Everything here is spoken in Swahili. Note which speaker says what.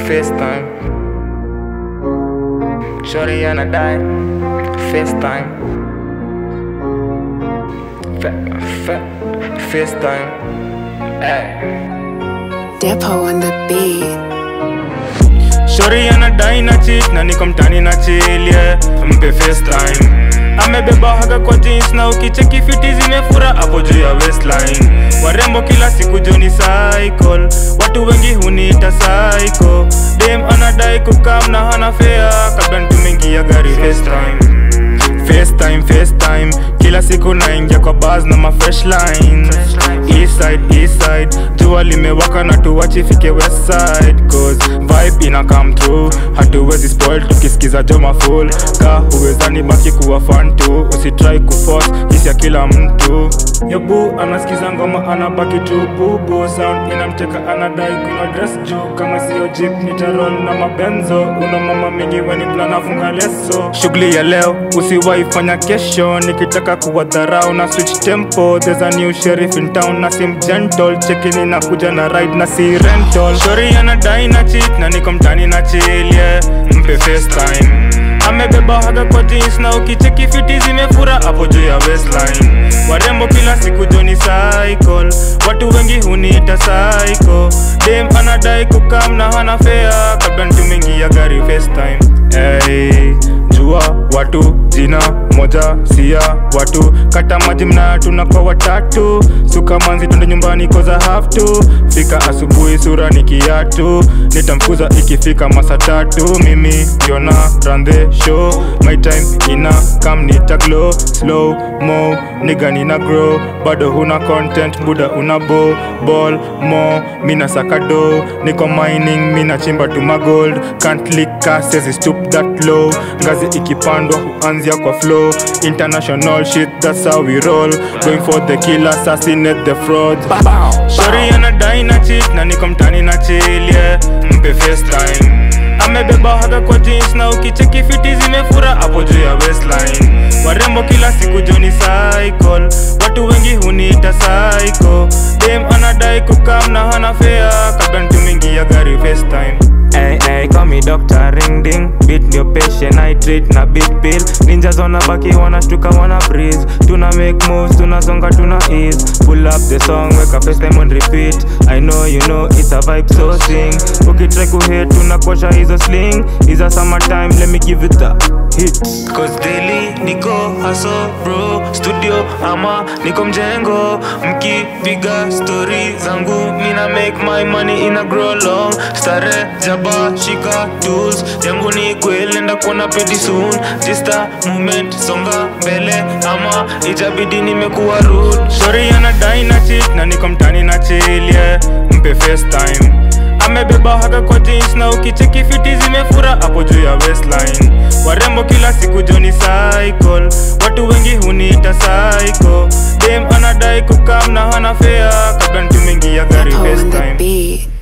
Speaker 1: FaceTime. Shorty anadai FaceTime. Fa fa FaceTime. Ay.
Speaker 2: Depo on the beat.
Speaker 1: Shori anadai na cheat na niko mtani na chill yeah. Mpe FaceTime amebeba haga kwa jeans na ukicheki fiti zimefura hapo juu ya waistline. Warembo kila siku joni cycle, watu wengi huniita psycho. Dem anadai kukam na hana fare kabla nitumengia gari FaceTime. FaceTime, FaceTime Kila siku naingia kwa bars na ma fresh lines Eastside, Eastside Jua limewaka na tuwachi fike west side Cause vibe ina come through Hatuwezi spoil tukisikiza joma full Ka uwezani baki kuwa fan tu Usitry kuforce hisi ya kila mtu Yobu anasikiza ngoma anabaki tu bubu Sound inamteka anadai kuna dress juu Kama sio jeep nitarol na mabenzo Una mama mingi weni plana funga leso Shughuli ya leo usiwahi fanya kesho Nikitaka kuwadharau na switch tempo There's a new sheriff in town na sim gentle Chekini na kuja na ride na si rental Shori anadai na cheat na niko mtani na chill yeah Mpe FaceTime amebeba haga kwa jeans na ukicheki fiti zimefura hapo juu ya waistline warembo kila siku joni cycle watu wengi huniita psycho dem anadai kukam na hana fea kabla nitumengia gari FaceTime hey, jua watu jina moja sia watu kata maji mna tunakwa watatu suka manzi twende nyumbani koza have to fika asubuhi sura ni kiatu nitamfuza ikifika masa tatu mimi yona run the show my time ina kam nita glow slow mo niga nina grow bado huna content buda una bo ball mo mina sakado niko mining mina chimba tu magold can't lick sezi stoop that low ngazi ikipandwa huanzia kwa flow international shit that's how we roll going for the kill assassinate the fraud shori anadai na cheat na niko mtani na chill yeah mpe FaceTime amebeba haga kwa jeans na ukicheki fiti zimefura hapo juu ya waistline warembo kila siku joni cycle watu wengi huniita psycho dem anadai kukam na hana fea kabla nitumengia gari FaceTime Hey, hey, call me doctor ring ding beat ndio patient I treat na big pill ninjas wanabaki wanashtuka wana breeze tuna make moves tunasonga tuna ease pull up the song weka FaceTime on repeat I know you know it's a vibe so sing ukitry kuhate tunakosha hizo sling is a summertime let me give it a hit cause daily niko haso bro studio ama niko mjengo mkipiga story zangu mina make my money ina grow long stare jaba shika tools yangu ni kweli nenda kuona pedi soon just a moment songa mbele ama itabidi nimekuwa rude sorry anadai na cheat na niko mtani na chill yeah mpe FaceTime amebeba haga kwa jeans na ukicheki fiti zimefura hapo juu ya waistline warembo kila siku joni cycle watu wengi huniita psycho dem anadai kukam na hana fea kabla nitumengia gari
Speaker 2: Depo on the
Speaker 1: FaceTime
Speaker 2: beat.